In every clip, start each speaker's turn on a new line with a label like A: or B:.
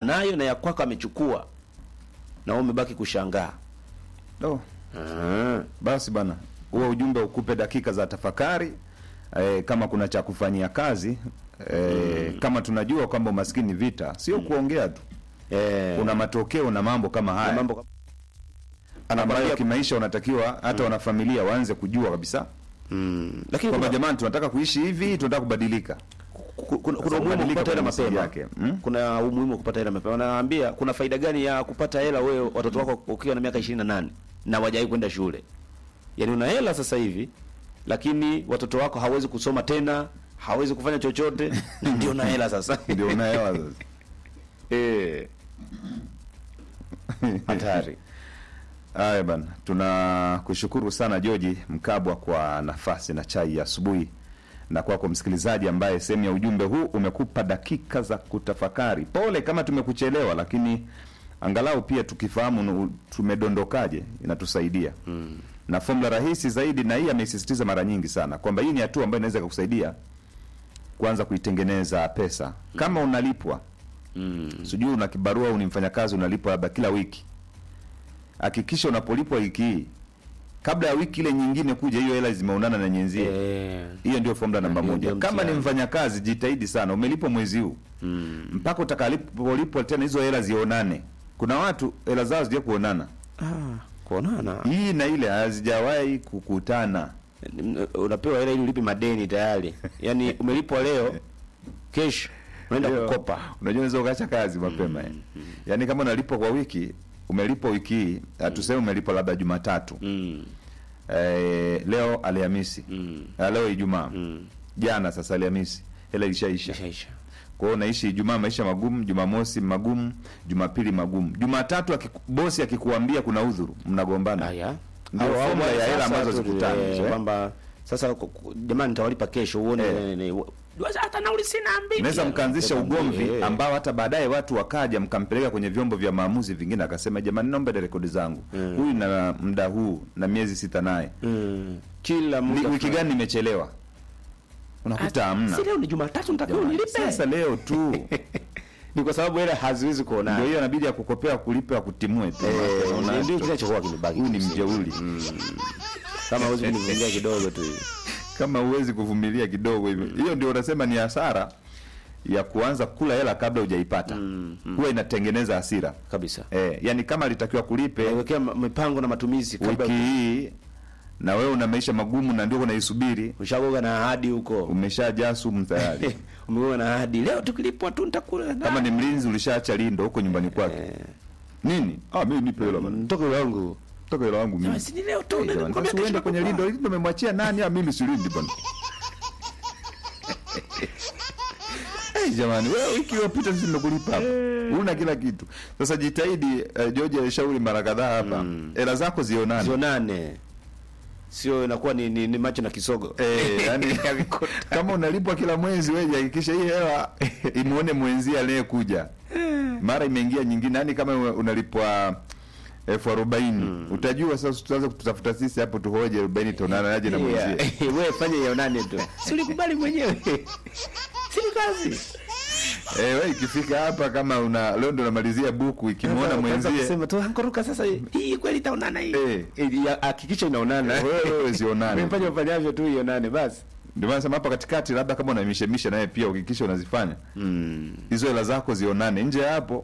A: nayo na ya kwako amechukua na wewe umebaki kushangaa
B: Oh,
A: Ah.
B: basi bana, huo ujumbe ukupe dakika za tafakari eh, kama kuna cha kufanyia kazi eh, kama tunajua kwamba umaskini ni vita, sio kuongea tu,
A: eh,
B: kuna matokeo na mambo kama
A: na
B: haya
A: mambo kama-
B: ambayo
A: Anakwambia-
B: kimaisha unatakiwa hata wanafamilia waanze kujua kabisa
A: mm, lakini
B: kwamba
A: kuna,
B: jamani, tunataka kuishi hivi, tunataka kubadilika.
A: ku- kuna, kuna
B: Sasa
A: umuhimu wa
B: kubadilika
A: kupata hela
B: kwa misingi
A: mapema
B: yake, mm?
A: kuna umuhimu wa kupata hela mapema wanaambia kuna faida gani ya kupata hela wewe watoto wako ukiwa na miaka 28 na wajai kwenda shule yaani una hela sasa hivi lakini watoto wako hawezi kusoma tena hawezi kufanya chochote ndio na hela sasa
B: Ndio unaelewa sasa.
A: eh hatari
B: Haya bana, tunakushukuru sana Joji Mkabwa kwa nafasi na chai ya asubuhi, na kwako msikilizaji ambaye sehemu ya ujumbe huu umekupa dakika za kutafakari. Pole kama tumekuchelewa, lakini angalau pia tukifahamu nu- tumedondokaje inatusaidia mm. na fomula rahisi zaidi, na hii ameisisitiza mara nyingi sana kwamba hii ni hatua ambayo inaweza kukusaidia kuanza kuitengeneza pesa kama unalipwa
A: mm.
B: sijui una kibarua au ni mfanyakazi unalipwa labda kila wiki hakikisha unapolipwa wiki hii kabla ya wiki ile nyingine kuja hiyo hela zimeonana na nyenzie
A: eh
B: hiyo ndio formula namba
A: Ndio-
B: moja
A: ndio
B: kama ni
A: mtihani.
B: mfanyakazi jitahidi sana umelipwa mwezi huu
A: mm.
B: mpaka utakapolipwa tena hizo hela zionane kuna watu hela zao zija kuonana
A: ah kuonana
B: hii na ile hazijawahi kukutana
A: unapewa hela ili ulipe madeni tayari yaani umelipwa leo kesho unaenda
B: Ndio.
A: kukopa
B: unajua unaweza ukaacha kazi mapema mm, yaani kama unalipwa kwa wiki umelipwa wiki hii hatuseme umelipwa labda jumatatu
A: mm.
B: eh, leo Alhamisi
A: Mm.
B: Ah, leo Ijumaa
A: Mm.
B: jana sasa Alhamisi hela ilishaisha.
A: Ishaisha.
B: Kwa hiyo naishi Ijumaa maisha magumu, Jumamosi magumu, Jumapili magumu, Jumatatu akiku, bosi akikuambia kuna udhuru mnagombana.
A: Haya.
B: Ndio
A: Au- au
B: formula ya
A: sasa
B: hela ambazo
A: tu,
B: zikutane,
A: eh,
B: hizo, eh.
A: kwamba sasa ku- ku- jamani nitawalipa kesho uone
B: Eh.
A: ne- ne- Waza hata nauli sina mbili.
B: Mnaweza mkaanzisha ugomvi
A: Eh.
B: ambao hata baadaye watu wakaja mkampeleka kwenye vyombo vya maamuzi vingine, akasema jamani, naomba ile rekodi zangu
A: Mm.
B: huyu na muda huu na miezi sita naye
A: Mm. Kila
B: Ni-
A: muda
B: wiki
A: fulani.
B: gani nimechelewa, unakuta hamna.
A: Si leo ni Jumatatu nitakiwa
B: Jamani,
A: nilipe.
B: Sasa leo tu
A: Ni kwa sababu hela haziwezi
B: ndio
A: kuonana.
B: hiyo inabidi akukopea akulipe akutimue tu.
A: Eh,
B: Unaona?
A: ndio kinachokuwa kimebaki.
B: Huyu ni mjeuri.
A: Kama huwezi kunivumilia kidogo tu hivi.
B: kama huwezi kuvumilia kidogo hivyo hiyo ndio unasema ni hasara ya kuanza kula hela kabla hujaipata huwa inatengeneza hasira
A: Kabisa.
B: eh, yani kama alitakiwa kulipe
A: Wekea ma- mipango na matumizi kabla
B: wiki hii na wewe una maisha magumu na ndio unaisubiri
A: ushagoga na ahadi huko.
B: umeshajaa sumu tayari
A: Umegoga na ahadi. Leo tukilipwa tu nitakula.
B: kama ni mlinzi ulishaacha lindo huko nyumbani kwake nini ah mimi nipe hela bana
A: mtoke wangu.
B: toka hela wangu mimi
A: Si ni leo tu
B: Eh,
A: ndio
B: jamani,
A: nikwambia
B: sasa uende
A: kesho
B: kwenye
A: nakupa.
B: lindo lindo umemwachia nani ah mimi silindi bana Eh, jamani wewe wiki iliyopita sisi nimekulipa hapa una kila kitu sasa jitahidi uh, George alishauri mara kadhaa hapa hela zako zionane
A: zionane sio inakuwa ni, ni, ni macho na kisogo
B: Eh, yani, kama unalipwa kila mwezi wewe hakikisha hii hela imuone mwenzie aliyekuja mara imeingia nyingine yani kama unalipwa elfu arobaini utajua sasa tutaanza kututafuta sisi hapo tuhoje arobaini tonana aje na mwenzie
A: Yeah. wewe fanye ionane tu si ulikubali mwenyewe si ni kazi
B: Eh, wewe ikifika hapa kama una leo ndo unamalizia buku ikimwona mwenzie
A: kusema tu ankoruka sasa hii kweli itaonana hii
B: Eh.
A: Eh, ya- hakikisha inaonana
B: wewe wewe zionane
A: Wewe fanya ufanyavyo tu ionane basi
B: ndio maana sema hapa katikati labda kama unamishemisha naye pia uhakikisha unazifanya
A: mm.
B: hizo hela zako zionane nje ya hapo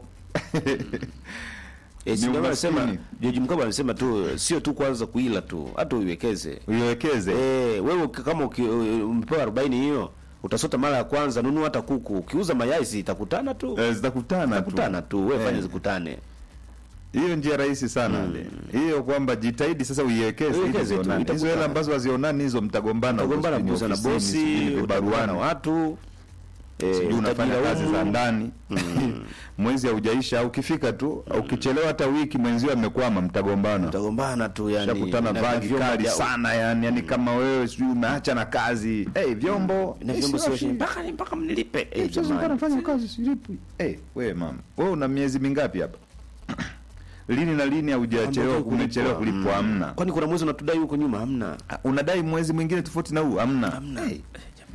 A: Eh, si
B: Ni
A: ndio anasema
B: umaskini.
A: George Mkapa anasema tu sio tu kwanza kuila tu hata uiwekeze
B: uiwekeze
A: Eh, wewe uki- kama uki- umepewa 40 hiyo utasota mara ya kwanza nunua hata kuku ukiuza mayai si itakutana tu
B: Eh, zitakutana tu
A: itakutana tu wewe fanya
B: Eh.
A: zikutane
B: hiyo njia rahisi sana ile. hiyo kwamba jitahidi sasa uiwekeze ili
A: Uiwekeze tu,
B: zionane. hizo
A: itakutana.
B: hela ambazo hazionani hizo mtagombana
A: utagombana
B: ofisini,
A: kuuza na
B: ofisini,
A: bosi
B: sijui
A: utagombana na
B: vibaruani
A: watu eh,
B: sijui unafanya
A: utajilaumu.
B: kazi za ndani mwezi haujaisha au ukifika tu ukichelewa hata wiki mwenzio amekwama mtagombana
A: utagombana tu yani
B: shakutana
A: na-
B: vagi
A: na vyombo
B: kali
A: vya-
B: sana yani yani kama wewe sijui umeacha na kazi hey, vyombo
A: na
B: eh,
A: vyombo
B: sio
A: sio
B: shida.
A: mpaka mpaka mnilipe eh,
B: Eh, sasa
A: jamani.
B: nafanya kazi silipwi eh wewe mama wewe una miezi mingapi hapa lini na lini haujachelewa
A: Ambapo
B: umechelewa
A: kulipwa.
B: kulipwa hamna
A: kwani kuna mwezi unatudai huko nyuma hamna
B: Ah, unadai mwezi mwingine tofauti na huu hamna
A: hamna
B: Eh,
A: Eh, jamani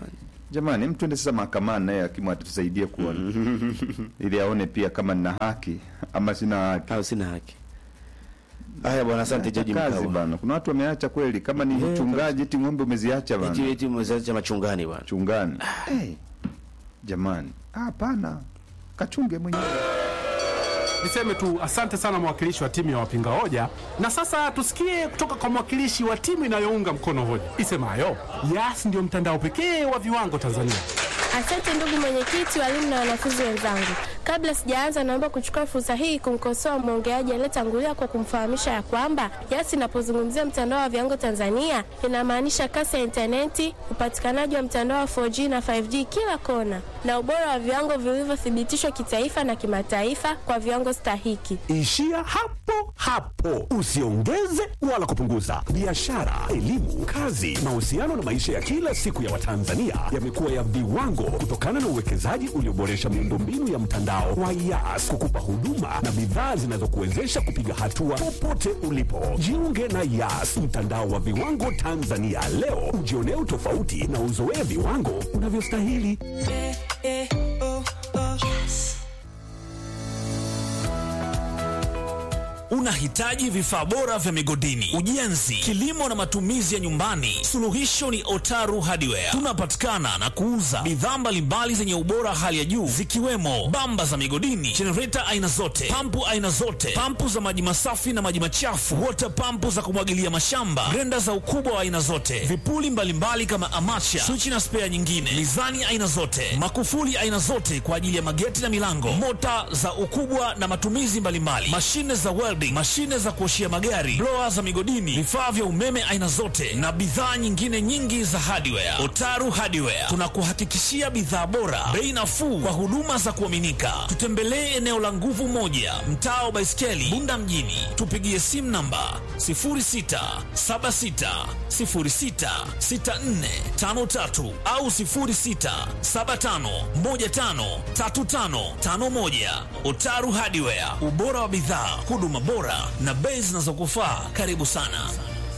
B: Jamani, mtu ende sasa mahakamani naye hakimu atatusaidie kuona ili aone pia kama nina haki ama sina haki.
A: au sina haki. Haya bwana, asante Jaji
B: kazi
A: Mkabwa.
B: bana. Kuna watu wameacha kweli, kama ni
A: Eh,
B: mchungaji eti ng'ombe umeziacha
A: Eti
B: bana
A: eti mwezaji machungani bwana.
B: chungani. Hey, jamani, Ah, hapana, kachunge mwenyewe.
C: Niseme tu asante sana mwakilishi wa timu ya wapinga hoja, na sasa tusikie kutoka kwa mwakilishi wa timu inayounga mkono hoja isemayo Yas ndio mtandao pekee wa viwango Tanzania.
D: Asante ndugu mwenyekiti, walimu na wanafunzi wenzangu. Kabla sijaanza, naomba kuchukua fursa hii kumkosoa mwongeaji aliyetangulia kwa kumfahamisha ya kwamba Yas inapozungumzia mtandao wa viwango Tanzania inamaanisha kasi ya intaneti, upatikanaji wa mtandao wa 4G na 5G kila kona, na ubora wa viwango vilivyothibitishwa kitaifa na kimataifa kwa viwango stahiki.
E: Ishia hapo hapo, usiongeze wala kupunguza. Biashara, elimu, kazi, mahusiano na maisha ya kila siku ya Watanzania yamekuwa ya viwango kutokana na uwekezaji ulioboresha miundombinu ya mtandao wa Yas kukupa huduma na bidhaa zinazokuwezesha kupiga hatua popote ulipo. Jiunge na Yas, mtandao wa viwango Tanzania leo, ujionee utofauti na uzoee viwango unavyostahili.
F: Unahitaji vifaa bora vya migodini, ujenzi, kilimo na matumizi ya nyumbani? Suluhisho ni Otaru Hardware. Tunapatikana na kuuza bidhaa mbalimbali zenye ubora hali ya juu zikiwemo bamba za migodini, jenereta aina zote, pampu aina zote, pampu za maji masafi na maji machafu, wota pampu za kumwagilia mashamba, grenda za ukubwa wa aina zote, vipuli mbalimbali kama amacha, swichi na spea nyingine, mizani aina zote, makufuli aina zote kwa ajili ya mageti na milango, mota za ukubwa na matumizi mbalimbali, mashine za welding, mashine za kuoshia magari, blower za migodini, vifaa vya umeme aina zote na bidhaa nyingine nyingi za hardware. Otaru Hardware tunakuhakikishia bidhaa bora, bei nafuu kwa huduma za kuaminika. Tutembelee eneo la nguvu moja, mtaa wa Baiskeli, Bunda mjini. Tupigie simu namba 0676066453 au 0675153551. Otaru Hardware, ubora wa bidhaa, huduma bora na bei zinazokufaa. Karibu sana.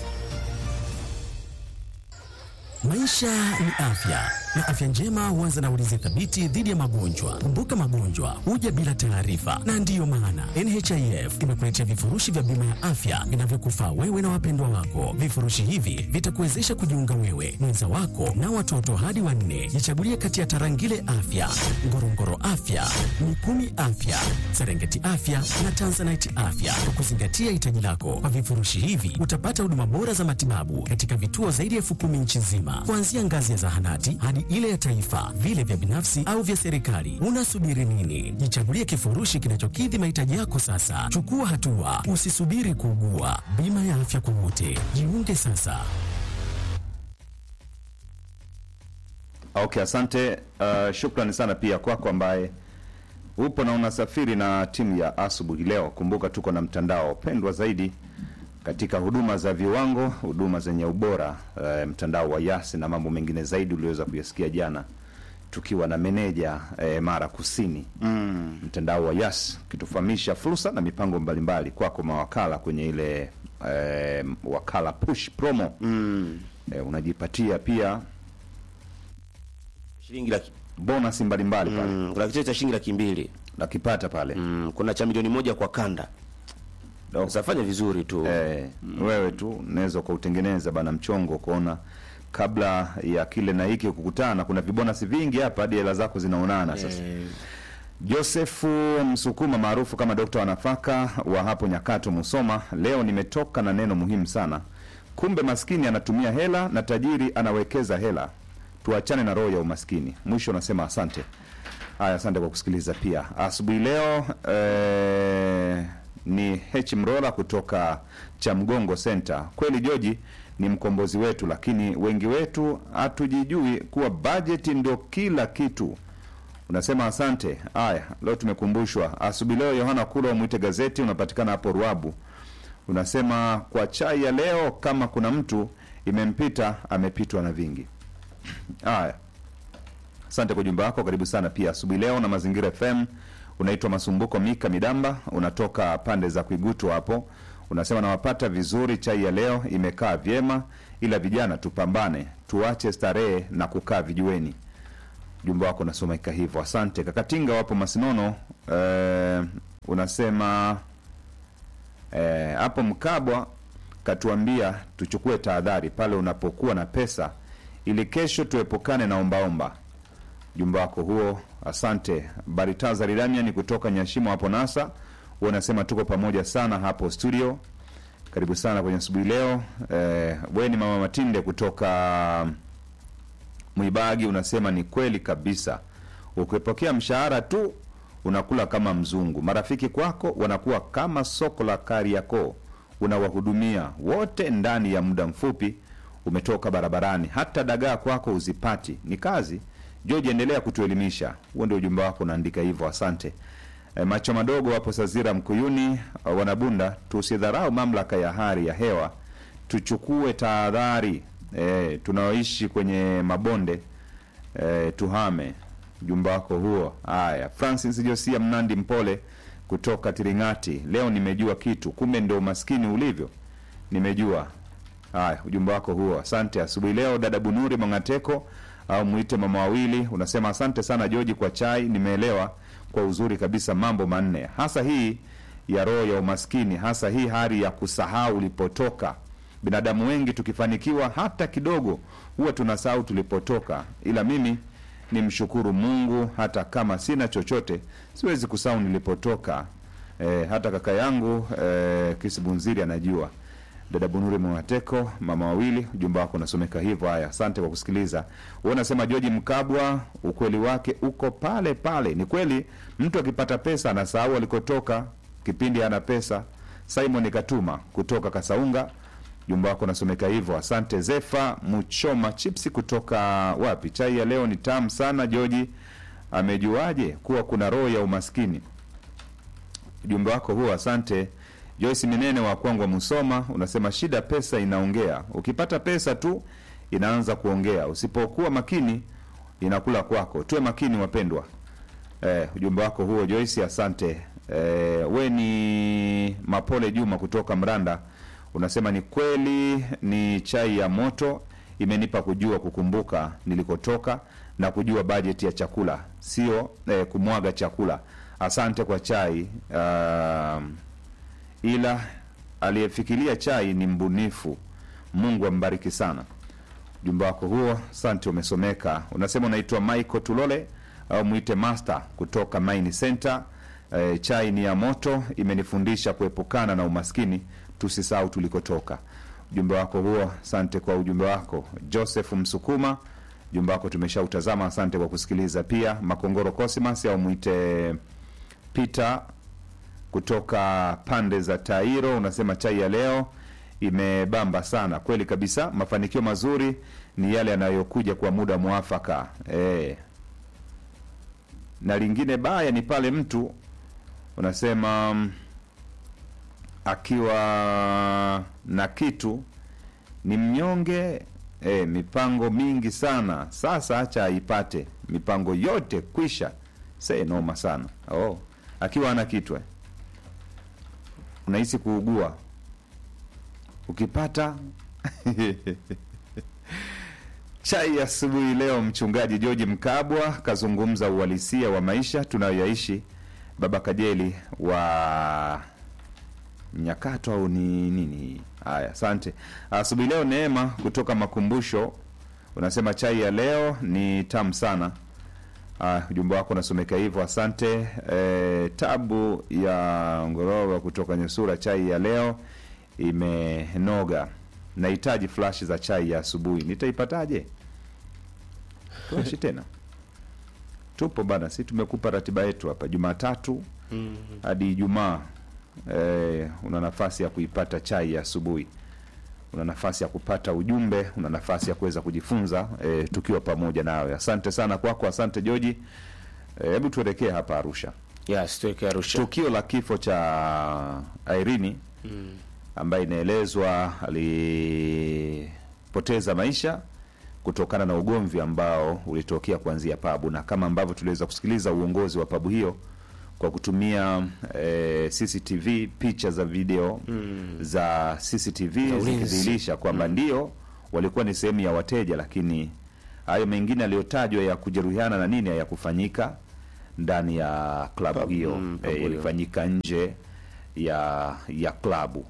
G: Maisha ni afya na afya njema huanza na ulinzi thabiti dhidi ya magonjwa. Kumbuka, magonjwa huja bila taarifa, na ndiyo maana NHIF imekuletea vifurushi vya bima ya afya vinavyokufaa wewe na wapendwa wako. Vifurushi hivi vitakuwezesha kujiunga wewe, mwenza wako na watoto hadi wanne. Jichagulie kati ya Tarangire Afya, Ngorongoro Afya, Mikumi Afya, Serengeti Afya na Tanzanite Afya kwa kuzingatia hitaji lako. Kwa vifurushi hivi utapata huduma bora za matibabu katika vituo zaidi ya elfu kumi nchi nzima, kuanzia ngazi ya zahanati hadi ile ya taifa, vile vya binafsi au vya serikali. Unasubiri nini? Jichagulie kifurushi kinachokidhi mahitaji yako sasa. Chukua hatua, usisubiri kuugua. Bima ya afya kwa wote, jiunge sasa.
B: Okay, asante. Uh, shukrani sana pia kwako ambaye upo na unasafiri na timu ya asubuhi leo. Kumbuka tuko na mtandao pendwa zaidi katika huduma za viwango, huduma zenye ubora, uh, mtandao wa Yasi na mambo mengine zaidi uliweza kuyasikia jana tukiwa na meneja eh, Mara Kusini mm. mtandao wa Yas kitufahamisha fursa na mipango mbalimbali kwako mawakala kwenye ile eh, wakala push promo mm. eh, unajipatia pia
A: Shilingi laki
B: bonus mbalimbali pale
A: mm, kuna kitu cha shilingi laki mbili
B: nakipata pale
A: mm, kuna cha milioni moja kwa kanda.
B: Do.
A: Sasa fanya vizuri tu.
B: Eh, wewe tu unaweza ukautengeneza bana mchongo kuona kabla ya kile na hiki kukutana. Kuna vibonasi vingi hapa hadi hela zako zinaonana sasa.
A: Eh,
B: Josefu Msukuma maarufu kama dokta wa nafaka wa hapo Nyakato, Musoma, leo nimetoka na neno muhimu sana. Kumbe maskini anatumia hela na tajiri anawekeza hela. Tuachane na roho ya umaskini. Mwisho nasema asante. Haya, asante kwa kusikiliza pia asubuhi leo. Eh, ni H Mrola kutoka Chamgongo Center. Kweli Joji ni mkombozi wetu, lakini wengi wetu hatujijui kuwa bajeti ndio kila kitu. Unasema asante. Haya, leo tumekumbushwa asubuhi leo. Yohana Kula mwite gazeti, unapatikana hapo Ruabu. Unasema kwa chai ya leo, kama kuna mtu imempita amepitwa na vingi. Haya, asante kwa ujumbe wako, karibu sana pia asubuhi leo na Mazingira FM. Unaitwa Masumbuko Mika Midamba, unatoka pande za Kuigutu hapo. Unasema nawapata vizuri, chai ya leo imekaa vyema, ila vijana tupambane, tuache starehe na kukaa vijiweni. ujumbe wako unasomeka hivyo asante kakatinga wapo masinono eh, unasema eh, hapo mkabwa katuambia tuchukue tahadhari pale unapokuwa na pesa ili kesho tuepukane na ombaomba ujumbe wako huo asante baritazari damian kutoka nyashimo hapo nasa huo unasema tuko pamoja sana hapo studio karibu sana kwenye asubuhi leo eh, weni mama matinde kutoka mwibagi unasema ni kweli kabisa ukipokea mshahara tu unakula kama mzungu marafiki kwako wanakuwa kama soko la kariakoo unawahudumia wote ndani ya muda mfupi umetoka barabarani hata dagaa kwako uzipati ni kazi george endelea kutuelimisha huo ndio ujumbe wako unaandika hivyo asante e, macho madogo wapo sazira mkuyuni uh, wanabunda tusidharau mamlaka ya hali ya hewa tuchukue tahadhari e, tunaoishi kwenye mabonde e, tuhame ujumbe wako huo haya francis josia mnandi mpole kutoka tiringati leo nimejua kitu kumbe ndo umaskini ulivyo nimejua haya ujumbe wako huo asante asubuhi leo dada bunuri mangateko au mwite mama wawili unasema asante sana joji kwa chai nimeelewa kwa uzuri kabisa mambo manne hasa hii ya roho ya umaskini hasa hii hali ya kusahau ulipotoka binadamu wengi tukifanikiwa hata kidogo huwa tunasahau tulipotoka ila mimi ni mshukuru mungu hata kama sina chochote siwezi kusahau nilipotoka e, hata kaka yangu e, kisibunziri anajua dada bunuri mwateko mama wawili ujumbe wako unasomeka hivyo haya asante kwa kusikiliza huo unasema joji mkabwa ukweli wake uko pale pale ni kweli mtu akipata pesa anasahau alikotoka kipindi ana pesa simon katuma kutoka kasaunga jumba wako unasomeka hivyo asante zefa mchoma chipsi kutoka wapi chai ya leo ni tamu sana joji amejuaje kuwa kuna roho ya umaskini ujumbe wako huo asante joyce minene wa kwangwa musoma unasema shida pesa inaongea ukipata pesa tu inaanza kuongea usipokuwa makini inakula kwako tuwe makini wapendwa eh, ujumbe wako huo joyce asante eh, we ni mapole juma kutoka mranda unasema ni kweli ni chai ya moto imenipa kujua kukumbuka nilikotoka na kujua bajeti ya chakula sio eh, kumwaga chakula asante kwa chai uh, ila aliyefikiria chai ni mbunifu mungu ambariki sana ujumbe wako huo asante umesomeka unasema unaitwa michael tulole au mwite master kutoka mine center e, chai ni ya moto imenifundisha kuepukana na umaskini tusisahau tulikotoka ujumbe wako huo asante kwa ujumbe wako joseph msukuma ujumbe wako tumeshautazama asante kwa kusikiliza pia makongoro cosimas au mwite peter kutoka pande za tairo unasema chai ya leo imebamba sana kweli kabisa mafanikio mazuri ni yale yanayokuja kwa muda mwafaka e. na lingine baya ni pale mtu unasema mm, akiwa na kitu ni mnyonge e, mipango mingi sana sasa acha aipate mipango yote kwisha se noma sana oh. akiwa ana kitu eh. unahisi kuugua ukipata chai ya asubuhi leo mchungaji george mkabwa kazungumza uhalisia wa maisha tunayoyaishi baba kajeli wa nyakato au ni nini haya asante asubuhi leo neema kutoka makumbusho unasema chai ya leo ni tamu sana Ah, ujumbe wako unasomeka hivyo asante e, tabu ya ngorova kutoka nyesura chai ya leo imenoga nahitaji flash za chai ya asubuhi nitaipataje flashi tena tupo bana si tumekupa ratiba yetu hapa jumatatu hadi ijumaa e, una nafasi ya kuipata chai ya asubuhi una nafasi ya kupata ujumbe una nafasi ya kuweza kujifunza e, tukiwa pamoja nawe asante sana kwako asante joji hebu tuelekee hapa arusha
A: yes tuweke arusha
B: tukio la kifo cha airini
A: mm.
B: ambaye inaelezwa alipoteza maisha kutokana na ugomvi ambao ulitokea kuanzia pabu na kama ambavyo tuliweza kusikiliza uongozi wa pabu hiyo kwa kutumia eh, cctv picha za video mm. za cctv
A: Za ulinzi.
B: zikidhihirisha kwamba ndio walikuwa ni sehemu ya wateja lakini hayo mengine aliyotajwa ya kujeruhiana na nini hayakufanyika ndani ya klabu
A: Pub-
B: hiyo
A: mm, pub
B: eh,
A: hiyo.
B: ilifanyika nje ya ya klabu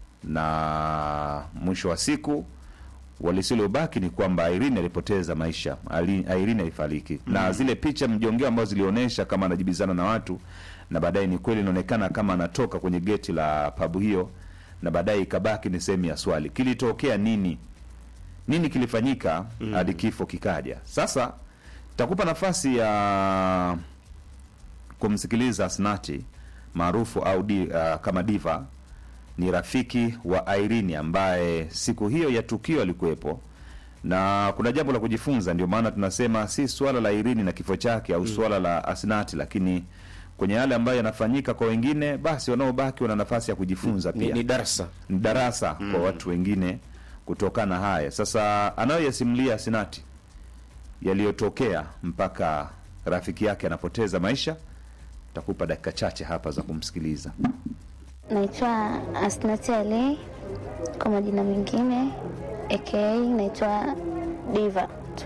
B: na mwisho wa siku walisilobaki ni kwamba Irene alipoteza maisha, Ali- Irene alifariki na zile picha mjongeo ambazo zilionyesha kama anajibizana na watu, na baadaye ni kweli inaonekana kama anatoka kwenye geti la pabu hiyo, na baadaye ikabaki ni sehemu ya swali, kilitokea nini? Nini kilifanyika hadi kifo kikaja? Sasa takupa nafasi ya kumsikiliza Asnati maarufu au di, uh, kama Diva ni rafiki wa Irene ambaye siku hiyo ya tukio alikuwepo, na kuna jambo la kujifunza. Ndio maana tunasema si swala la Irene na kifo chake au swala la Asnati, lakini kwenye yale ambayo yanafanyika kwa wengine, basi wanaobaki wana nafasi ya kujifunza
A: ni,
B: pia
A: ni darasa
B: ni darasa kwa watu wengine kutokana haya. Sasa anayoyasimulia Sinati yaliyotokea mpaka rafiki yake anapoteza maisha, takupa dakika chache hapa za kumsikiliza.
H: Naitwa Asnati Ali kwa majina mengine, aka naitwa Diva.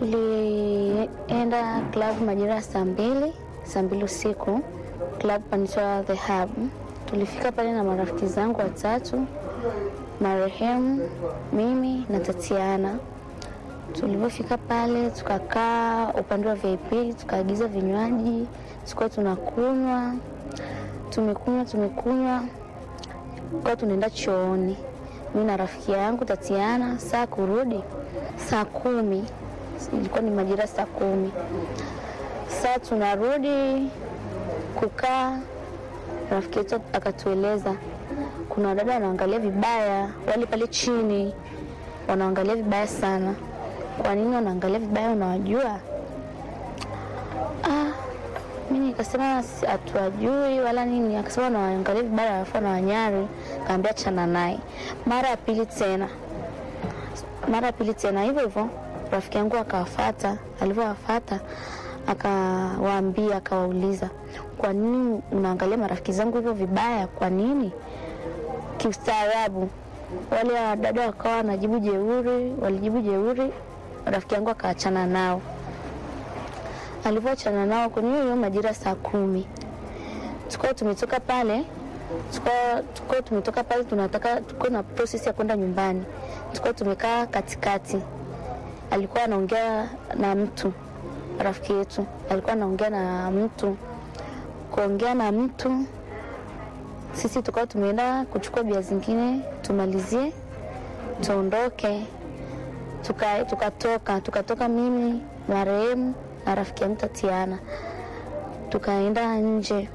H: Tulienda klabu majira ya saa mbili saa mbili usiku, klabu panaitwa The Hub. Tulifika pale na marafiki zangu watatu, marehemu, mimi na Tatiana. Tulivyofika pale tukakaa upande wa VIP, tukaagiza vinywaji, tukuwa tunakunywa, tumekunywa tumekunywa kwa tunaenda chooni, mi na rafiki yangu Tatiana. Saa kurudi saa kumi, ilikuwa ni majira saa kumi. Saa tunarudi kukaa, rafiki yetu akatueleza kuna wadada wanaangalia vibaya, wale pale chini wanaangalia vibaya sana. Kwa nini wanaangalia vibaya? Unawajua? Ah, mi nikasema si- hatuwajui wala nini. Akasema wanaangalia vibaya alafu wanawanyari. Kaambia chana naye. Mara ya pili tena, mara ya pili tena hivyo hivyo, rafiki yangu akawafata. Alivyowafata akawaambia, akawauliza, kwa nini unaangalia marafiki zangu hivyo vibaya? Kwa nini? Kiustaarabu wale wadada wakawa wanajibu jeuri, walijibu jeuri, rafiki yangu akaachana nao alivyoachana nao kwenye hiyo hiyo majira saa kumi tukawa tumetoka pale tukawa tukawa tumetoka pale tunataka tuko na process ya kwenda nyumbani tukawa tumekaa katikati alikuwa anaongea na mtu rafiki yetu alikuwa anaongea na mtu kuongea na mtu sisi tukawa tumeenda kuchukua bia zingine tumalizie tuondoke tukatoka tuka tukatoka tukatoka mimi marehemu na rafiki yangu Tatiana tukaenda nje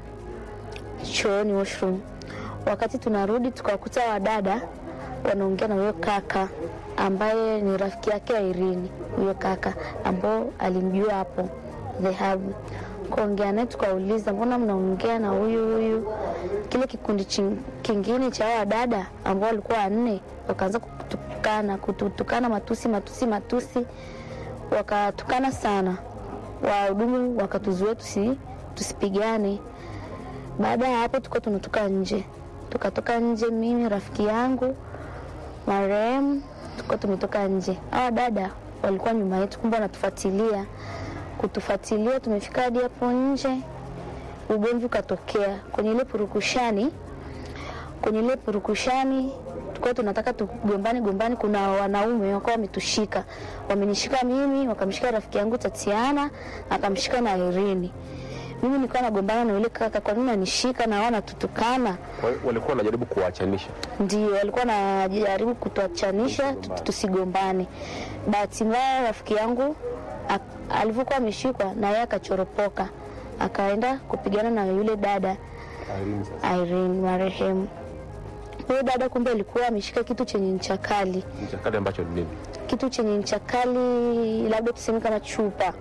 H: chooni washroom. Wakati tunarudi tukawakuta wadada wanaongea na huyo kaka ambaye ni rafiki yake Irene, huyo kaka ambao alimjua hapo the hub. Kuongea naye tukauliza, mbona mnaongea na huyu huyu? Kile kikundi chin- kingine cha hao wadada ambao walikuwa wanne wakaanza kutukana kututukana matusi matusi matusi, wakatukana sana wahudumu wakatuzuia tusi, tusipigane. Baada ya hapo tukawa tunatoka nje, tukatoka nje, mimi rafiki yangu marehemu, tukawa tumetoka nje. Hawa dada walikuwa nyuma yetu, kumbe wanatufuatilia. Kutufuatilia, tumefika hadi hapo nje, ugomvi ukatokea kwenye ile purukushani. Kwenye ile purukushani tulikuwa tunataka tugombane gombane, kuna wanaume wakawa wametushika, wamenishika mimi, wakamshika rafiki yangu Tatiana, akamshika na Irene. Mimi nilikuwa nagombana na yule kaka, kwa nini anishika na wao wanatutukana?
I: walikuwa wanajaribu kuwachanisha.
H: Ndio walikuwa wanajaribu kutuachanisha tu- tusigombane. Bahati mbaya rafiki yangu ak- alivyokuwa ameshikwa na yeye akachoropoka, akaenda kupigana na yule dada Irene marehemu. Huyo dada kumbe alikuwa ameshika kitu chenye ncha kali,
I: Mchakali ambacho ni nini?
H: kitu chenye ncha kali, labda tuseme kama chupa,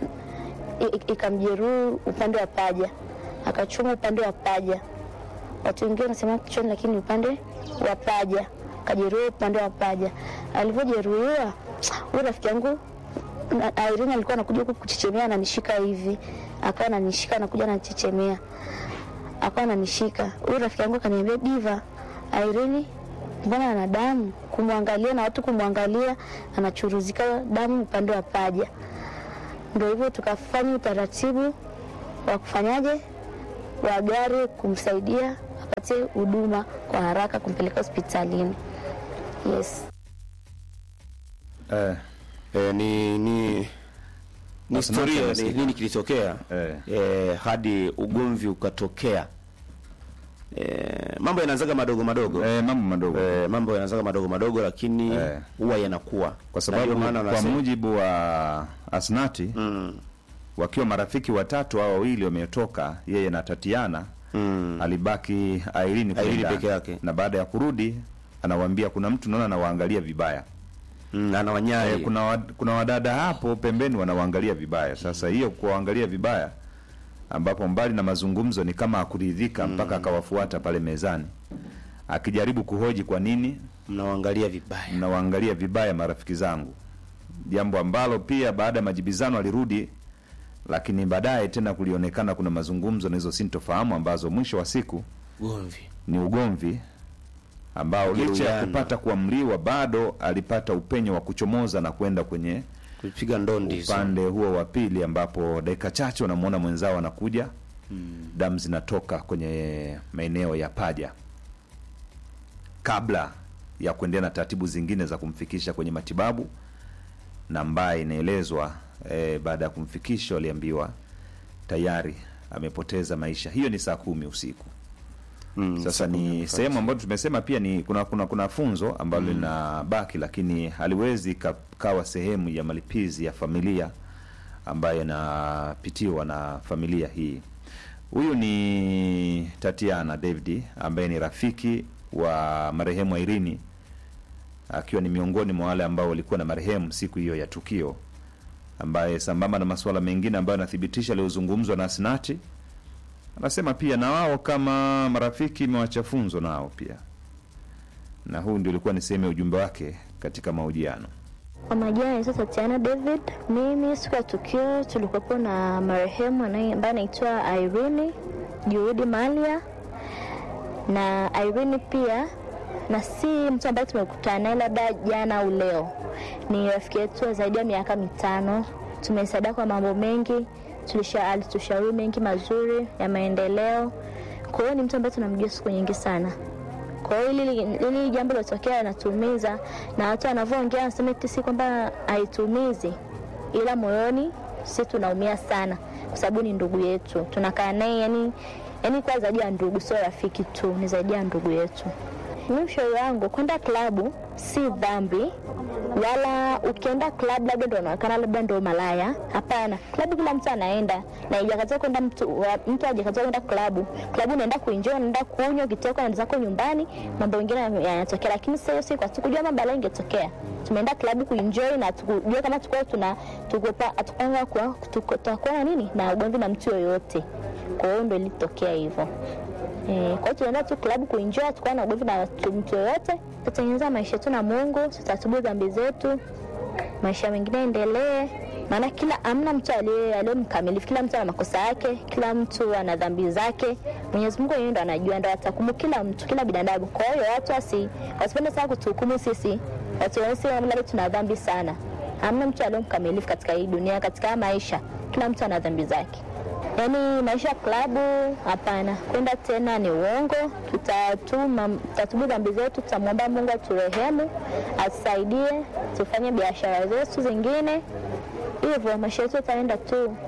H: I- i- ikamjeruhi upande wa paja, akachoma upande wa paja. Watu wengine wanasema kichwani, lakini upande wa paja, kajeruhiwa upande wa paja. Alivyojeruhiwa huyu rafiki yangu na- Irene alikuwa anakuja huku kuchechemea, ananishika hivi, akawa ananishika, anakuja anachechemea akawa ananishika. Huyu rafiki yangu akaniambia, Diva, Irene mbona ana damu? Kumwangalia na watu kumwangalia, anachuruzika damu upande wa paja. Ndio hivyo tukafanya utaratibu wa kufanyaje wa gari kumsaidia apate huduma kwa haraka kumpeleka hospitalini. Yes.
B: eh,
A: Eh, ni ni ni
B: Asante,
A: historia ni,
B: nasikia.
A: nini kilitokea
B: Eh.
A: eh, hadi ugomvi ukatokea. Eh, mambo yanaanzaga madogo madogo
B: eh, mambo madogo
A: eh, mambo yanaanzaga madogo madogo, lakini
B: Eh.
A: huwa yanakuwa
B: kwa
A: Na
B: sababu
A: ndio maana
B: kwa
A: wanasema-
B: mujibu wa Asnati
A: mm,
B: wakiwa marafiki watatu au wawili wametoka, yeye na Tatiana
A: mm,
B: alibaki Airini kule
A: Irene
B: ndani.
A: peke yake.
B: na baada ya kurudi anawaambia kuna mtu naona anawaangalia vibaya
A: mm, anawanyai
B: Eh, kuna, wa, kuna wadada hapo pembeni wanawaangalia vibaya. Sasa hiyo kuwaangalia vibaya, ambapo mbali na mazungumzo ni kama akuridhika mpaka akawafuata pale mezani akijaribu kuhoji kwa nini
A: mnawaangalia vibaya.
B: mnawaangalia vibaya marafiki zangu, jambo ambalo pia baada ya majibizano alirudi, lakini baadaye tena kulionekana kuna mazungumzo na hizo sintofahamu ambazo mwisho wa siku
A: Ugomvi
B: ni ugomvi ambao licha ya
A: Kujeruhiana.
B: kupata kuamriwa bado alipata upenyo wa kuchomoza na kwenda kwenye
A: kupiga ndondi hizo.
B: upande huo wa pili ambapo dakika chache wanamwona mwenzao anakuja damu zinatoka kwenye maeneo ya paja kabla ya kuendelea na taratibu zingine za kumfikisha kwenye matibabu na ambaye inaelezwa eh, baada ya kumfikisha waliambiwa tayari amepoteza maisha hiyo ni saa kumi usiku
A: Mm,
B: sasa ni sehemu ambayo tumesema pia ni kuna kuna, kuna funzo ambalo linabaki lakini haliwezi ka- kawa sehemu ya malipizi ya familia ambayo inapitiwa na familia hii huyu ni tatiana david ambaye ni rafiki wa marehemu irini akiwa ni miongoni mwa wale ambao walikuwa na marehemu siku hiyo ya tukio ambaye sambamba na masuala mengine ambayo anathibitisha aliyozungumzwa na asnati anasema pia na wao kama marafiki imewacha funzo nao pia na huu ndio ulikuwa ni sehemu ya ujumbe wake katika mahojiano
H: Kwa majina naitwa Tatiana David. Mimi siku ya tukio tulikuwepo na marehemu anaye- ambaye anaitwa Irene Juhudi Malia, na Irene pia na si mtu ambaye tumekutana naye labda jana au leo, ni rafiki yetu wa zaidi ya miaka mitano. Tumesaidia kwa mambo mengi, tulisha alitushauri mengi mazuri ya maendeleo. Kwa hiyo ni mtu ambaye tunamjua siku nyingi sana. Kwa hiyo hili hili jambo lilotokea linatuumiza, na watu wanavyoongea wanasema eti si kwamba haituumizi, ila moyoni si tunaumia sana, kwa sababu ni ndugu yetu, tunakaa naye yani, yani kwa zaidi ya ndugu, sio rafiki tu, ni zaidi ya ndugu yetu. Mimi ushauri wangu kwenda klabu si dhambi, wala ukienda klabu labda ndo unaonekana labda ndo malaya. Hapana, klabu kila mtu anaenda, na ijakataza kwenda mtu wa- mtu ajakataza kwenda klabu. Klabu unaenda kuenjoy, unaenda kunywa, ukitoka unaenda zako nyumbani, mambo mengine yanatokea. Lakini sasa hiyo siku hatukujua mambo yale ingetokea. Tumeenda klabu kuenjoy na tukujua kama tukua tuna tukopa atukanga kwa tutakuwa na nini na ugomvi na mtu yoyote. Kwa hiyo ndo ilitokea hivyo. Eh, kwa hiyo tunaenda tu klabu kuenjoy, tukawa na ugomvi na watu- mtu yoyote, tutatengeneza maisha yetu na Mungu, tutatubu dhambi zetu, maisha mengine endelee. Maana kila amna mtu aliye aliye mkamilifu, kila mtu ana makosa yake, kila mtu ana dhambi zake. Mwenyezi Mungu yeye ndo anajua, ndo atakumu kila mtu, kila binadamu. Kwa hiyo watu wasi wasipende sana kutuhukumu sisi, watuone sisi labda tuna dhambi sana. Hamna mtu aliye mkamilifu katika hii dunia, katika haya maisha, kila mtu ana dhambi zake. Yaani maisha ya klabu hapana, kwenda tena ni uongo. Tutatuma, tutatubu dhambi zetu, tutamwomba Mungu aturehemu, atusaidie, tufanye biashara zetu zingine, hivyo maisha yetu yataenda tu.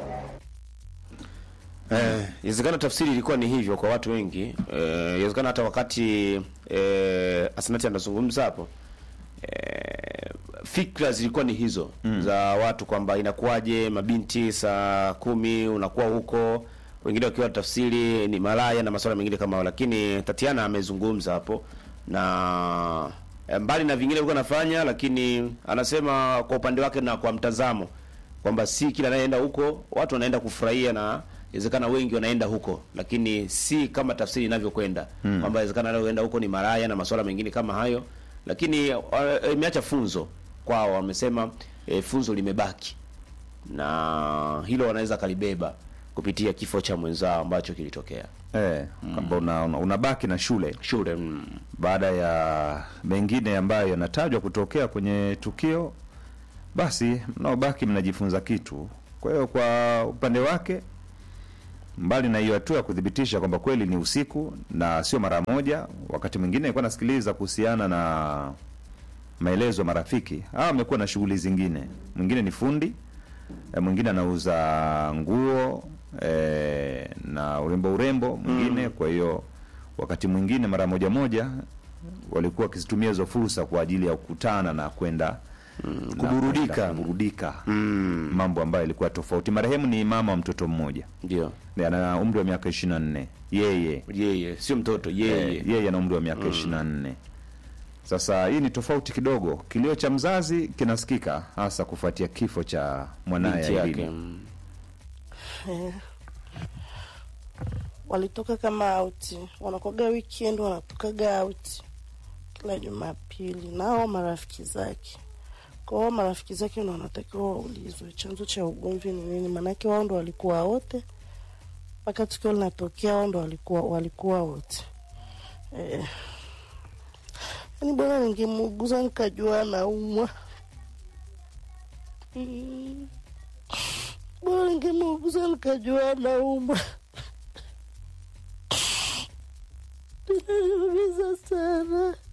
A: Eh, inawezekana tafsiri ilikuwa ni hivyo kwa watu wengi. Eh, inawezekana hata wakati eh, Asnati anazungumza hapo eh, fikra zilikuwa ni hizo mm. za watu kwamba inakuwaje mabinti saa kumi unakuwa huko, wengine wakiwa tafsiri ni malaya na masuala mengine kama hayo, lakini Tatiana amezungumza hapo na eh, mbali na vingine alikuwa anafanya, lakini anasema kwa upande wake na kwa mtazamo kwamba si kila anayeenda huko watu wanaenda kufurahia na inawezekana wengi wanaenda huko, lakini si kama tafsiri inavyokwenda mm. kwamba inawezekana anayoenda huko ni maraya na masuala mengine kama hayo, lakini uh, imeacha funzo kwao. Wamesema eh, funzo limebaki na hilo wanaweza kalibeba kupitia kifo cha mwenzao ambacho kilitokea
B: eh, kwamba una, una, unabaki na shule
A: shule mm.
B: baada ya mengine ambayo yanatajwa kutokea kwenye tukio, basi mnaobaki mnajifunza kitu Kwa hiyo kwa upande wake, mbali na hiyo hatua ya kuthibitisha kwamba kweli ni usiku na sio mara moja, wakati mwingine nilikuwa nasikiliza kuhusiana na maelezo ya marafiki hawa, amekuwa na shughuli zingine. Mwingine ni fundi eh, mwingine anauza nguo eh, na urembo urembo mwingine. Kwa hiyo wakati mwingine mara moja moja walikuwa wakizitumia hizo fursa kwa ajili ya kukutana na kwenda na
A: kuburudika.
B: kwenda kuburudika, mambo ambayo ilikuwa tofauti. Marehemu ni mama wa mtoto mmoja,
A: Ndio
B: Na ana umri wa miaka ishirini na nne yeye
A: yeye, sio mtoto yeye.
B: Eh, yeye ana umri wa miaka ishirini na nne. Sasa hii ni tofauti kidogo. Kilio cha mzazi kinasikika hasa kufuatia kifo cha mwanaye
A: binti yake.
B: Aidini.
A: mm.
J: walitoka kama auti, wanakoga weekend, wanatokaga auti kila Jumapili nao marafiki zake. Kwa hiyo marafiki zake ndo wanatakiwa waulizwe chanzo cha ugomvi ni nini, maanake wao ndo walikuwa wote mpaka tukio linatokea, wao ndo walikuwa walikuwa wote eh. Yani bwana, ningemuuguza nikajua anaumwa mm. Bwana, ningemuuguza nikajua anaumwa inaniumiza sana.